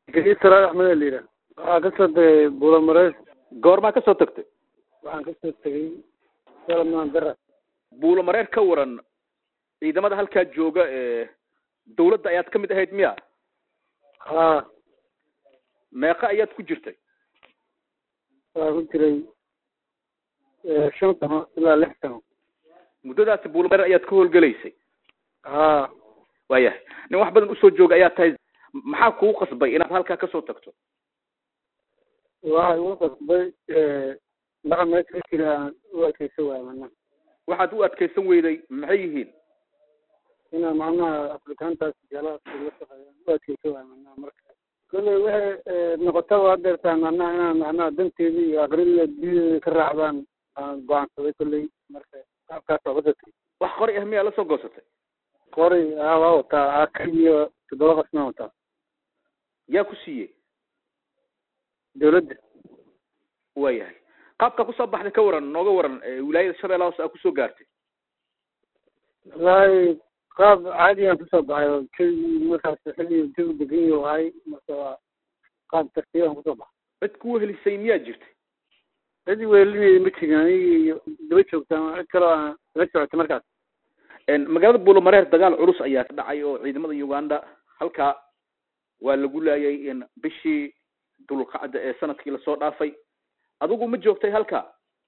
gadiid saraar axmed la yidhaah waxaa kasoo tegay buulamareys goormaa kasoo tagtay waxaan kasoo tegay salamaan dara buulo mareer ka waran ciidamada halkaa jooga ee dawladda ayaad ka mid ahayd miya haa meeqa ayaad ku jirtay waxaa ku jiray shan sano ilaa lix sano muddadaasi buulo mareer ayaad ka howlgelaysay haa waayahay nin wax badan usoo jooga ayaa tahay maxaa kugu qasbay inaad halkaa kasoo tagto waxaa igu qasbay dhaqa meesha ka jira aan u adkeysan waaya macnaha waxaad u adkeysan weyday maxay yihiin inaa macnaha afrikaantaas jalaas la shaqeeya u adkeysan waaya macnaha marka kolley waxay noqotaba hadeertaan macnaha inaan macnaha danteedii iyo aqrida diyadeeda ka raacdaan aan go-aansaday kolley marka qaabkaas waa wadatay wax qori ah miyaa la soo goosatay qori aa waa wataa aka iyo toddoba qasna wataa yaa ku siiyey dawladda waayahay qaabka kusoo baxday ka waran nooga waran wilaayada shabeella hoose aa kusoo gaartay wallaahi qaab caadiyan kusoo baxay oo jawi markaas xilli jawi degan yahu ahay marka waa qaab tartiiban kusoo baxay cid ku wehelisay miyaa jirtay cid weelinaya ma jirin aniga iyo daba joogtaan cid kaloo aan la socotay markaas magaalada buulo mareer dagaal culus ayaa ka dhacay oo ciidamada uganda halkaa waa lagu laayay bishii dulqacda ee sanadkii lasoo dhaafay adigu ma joogtay halkaa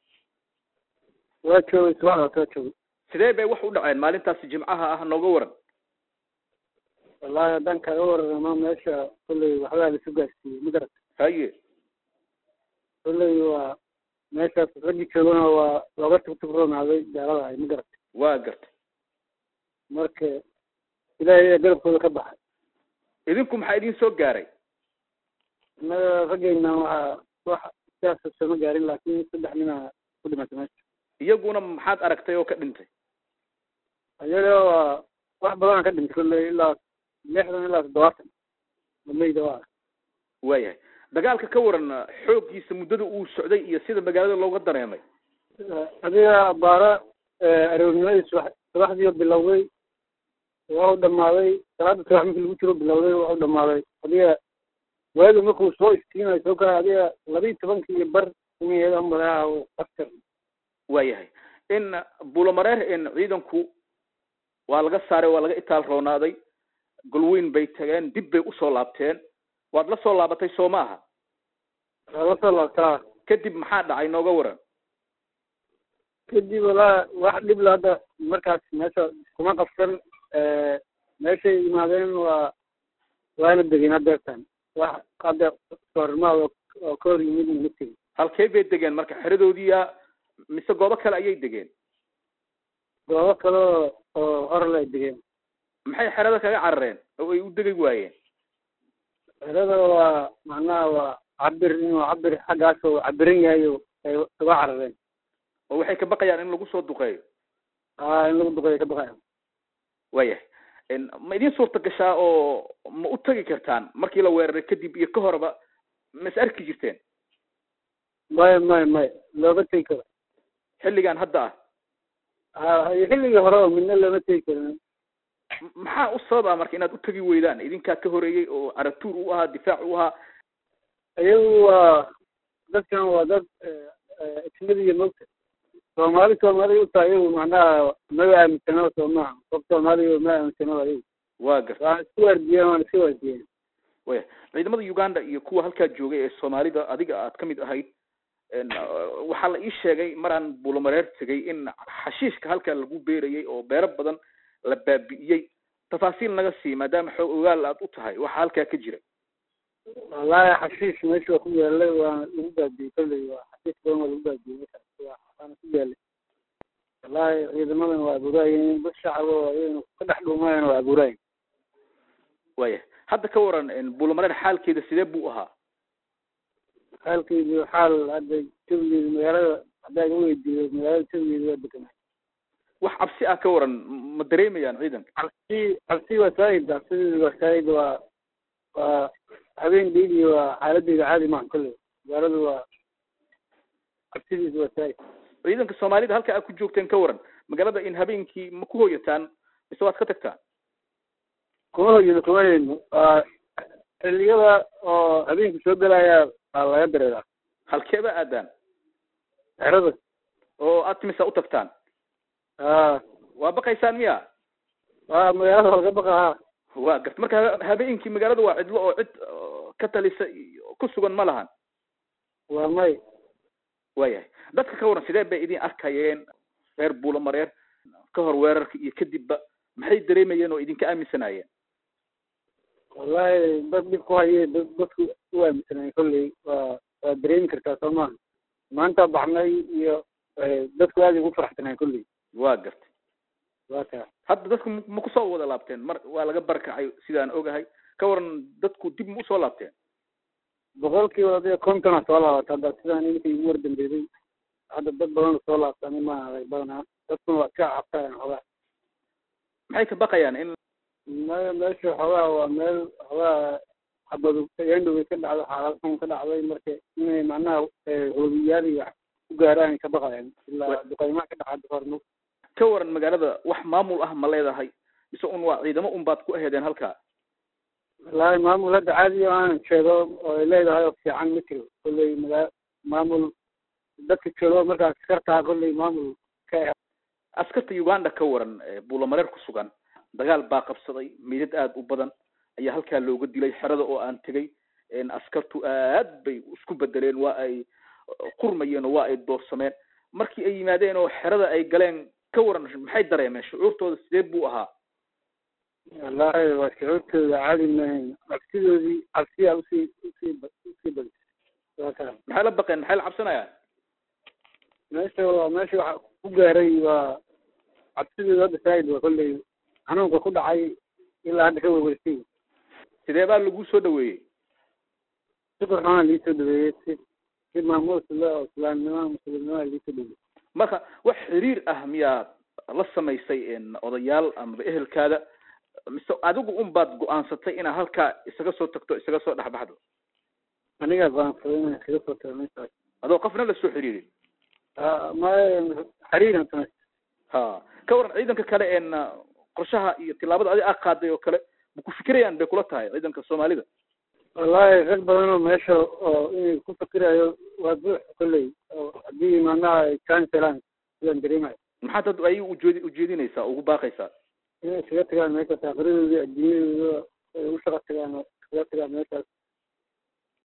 waa joogay subaxdaas waa joogay sidee bay wax u dhaceen maalintaasi jimcaha ah nooga waran wallaahi haddaan kaaga wararamo meesha kolley waxbaa laisu gaarsiiyey ma garata haye kolley waa meeshaas raggi joogana waa looga tugtugroonaaday gaalada ahay ma garata waa gartay marka ilaahay ayaa garabkooda ka baxay idinku maxaa idin soo gaaray innaga raggeyna waxaa wax sidaas sooma gaarin laakiin saddex nina ku dhimatay meesha iyaguna maxaad aragtay oo ka dhintay iyaga waa wax badanaa ka dhintay kolley ilaa lixdan ilaa toddobaatan maleyda waa waayahay dagaalka ka waran xooggiisa muddada uu socday iyo sida magaalada looga dareemay adiga baara aroornimadii subax subaxdii bilowday waa u dhamaaday salaada subax markii lagu jiro bilowday waa u dhamaaday adiga waagi markuu soo iftiinayo soo kala adiga labiiyi tobankii iyo bar umayeeda amalaha aftar waayahay in buulomareer in ciidanku waa laga saaray waa laga itaal roonaaday golweyn bay tageen dib bay usoo laabteen waad la soo laabatay soo ma aha waa la soo laabtaa kadib maxaa dhacay nooga waran kadib walaa wax dhib la hadda markaas meesha kuma qabsan meeshay yimaadeen waa waana degeen hadeertaan wax hadda soorimaad oo ka hor yimid ma tegin halkee bay degeen marka xeradoodiiya mise goobo kale ayay degeen goobo kale oo horle ay degeen maxay xerada kaga carareen oo ay u degi waayeen xerada waa macnaha waa cabir inuu cabir xaggaas oo cabiran yahay oo ay uga carareen oo waxay ka baqayaan in lagu soo duqeeyo a in lagu duqeeyo ka baqayaan waayahay ma idiin suurta gashaa oo ma u tagi kartaan markii la weeraray kadib iyo ka horba ma is arki jirteen maya maya maya looma tegi karo xilligan hadda ah a xilligii hore oo midna looma tegi karin maxaa u sababa marka inaad u tegi weydaan idinkaa ka horeeyey oo caratuur u ahaa difaac u ahaa iyagu waa dadkan waa dad ismadiya mogta soomaali soomaali utaa iyagu macnaha maba aaminsanaba soo maaha qof soomaaliya ma aaminsanaba iyagu waa garta waa isku waardiyeen waana iska waardiyeen waya ciidamada uganda iyo kuwa halkaa joogay ee soomaalida adiga aad ka mid ahayd waxaa la ii sheegay maraan buulomareer tegay in xashiishka halkaa lagu beerayay oo beero badan la baabi'iyey tafaasiil naga sii maadaama xoog ogaal aad u tahay waxa halkaa ka jira wallaahi xashiish meesha waa ku yaalay waana lagu baabiyey kolley waa xashiish badan waa lagu baabiyey markaas waana ku yaalay wallaahi ciidamadan waa abuuraayeen dad shacaba oo ayagana ka dhex dhuumayana waa abuuraayeen waya hadda ka waran buulomareer xaalkeeda sidee buu ahaa xaalkeedu xaal hadda jawigeedu magaalada haddaa iga weydiiyo magaalada jawigeedu waa deganaa wax cabsi ah ka waran ma dareemayaan ciidanka cabsi cabsi waa saahid cabsideedu waa saahid waa waa habeen dheydi waa xaaladeeda caadi maaha kolley magaaladu waa cabsidiisu waa saahid ciidanka soomaalida halka aad ku joogteen ka waran magaalada in habeenkii ma ku hoyataan mise waad ka tagtaan kuma hoyino kuma hayno waa xilliyada oo habeenku soo gelaya baa laga dareeraa halkeeba aadaan xerada oo aad timisa u tagtaan a waa baqaysaan miya waa magaalada laga baqaa waa garta marka ha- habeenkii magaalada waa cidlo oo cid oo ka talisa iyo ku sugan ma lahan waa may waayahay dadka ka waran sidee bay idin arkayeen reer buulamareer ka hor weerarka iyo kadibba maxay dareemayeen oo idinka aaminsanaayeen wallahi dad dhib ku haye dad dadku u aaminsanay kolley waa waa dareemi kartaa soo maha maanta baxnay iyo dadku aad ugu faraxsanay kolley waa gartay waa kaa hadda dadku ma- ma kusoo wada laabteen mar waa laga barkacay sidaan ogahay ka waran dadku dib ma usoo laabteen boqolkiiba adiga kontona soo laabata hadda sidaan inkii ugu wardambeeyey hadda dad badan soo laabtani ma adag badanaa dadkuna waa iska cabtayan xoogaa maxay ka baqayaan in maya meesha xoogaa waa meel xoogaa xabadu yandhow ka dhacdo xaalad xun ka dhacday marka inay macnaha hoobiyaal iyo wax ku gaaraan ka baqayaan ilaa duqaymaha ka dhaca dufarno ka waran magaalada wax maamul ah ma leedahay mise un waa ciidamo un baad ku aheedeen halkaa wallaahi maamul hadda caadi aan sheego oo ay leedahay oo fiican ma jiro kolley magaa maamul dadka joogo markaas kartaa kolley maamul ka askarta uganda ka waran ee buulamareer ku sugan dagaal baa qabsaday meydad aada u badan ayaa halkaa looga dilay xerada oo aan tegay een askartu aad bay isku bedeleen waa ay qurmayeen oo waa ay doorsameen markii ay yimaadeen oo xerada ay galeen ka waran maxay dareemeen shucuurtooda sidee buu ahaa wallaahi waa shucuurtooda caadi maahayn cabsidoodii cabsiyaa usii usii ba- usii badisay waa kaa maxay la baqeen maxay la cabsanayaan meesha waa meesha waxa ku gaaray waa cabsidooda hadda saa'id waa kolley xanuunka ku dhacay ilaa hadda ka werwersay sidee baa lagu soo dhaweeyey si qurxoona liisoo dhaweeyey si si maamuus le oo islaamnimada muslimnimada liisoo dhaweeyey marka wax xiriir ah miyaad la samaysay een odayaal amaba ehelkaada mise adigu un baad go-aansatay inaad halkaa isaga soo tagto isaga soo dhexbaxdo anigaa go'aansaday inaan kaga soo tago meeshaas adoo qofna la soo xiriirin maya xariiran samay ha ka waran ciidanka kale een qorshaha iyo tilaabada adi aa qaaday oo kale ma ku fikirayaan bay kula tahay ciidanka soomaalida wallaahi rag badan oo meesha oo inay ku fikirayo waa buux kolley oo haddii macnaha ay chance helaan sidaan dareemayo maxaad hadda ayaga ujeedi ujeedinaysaa ugu baaqaysaa inay iskaga tagaan meeshaas aakhiradoodii adduunyadooda ay u shaqa tagaan oo iskaga tagaan meeshaas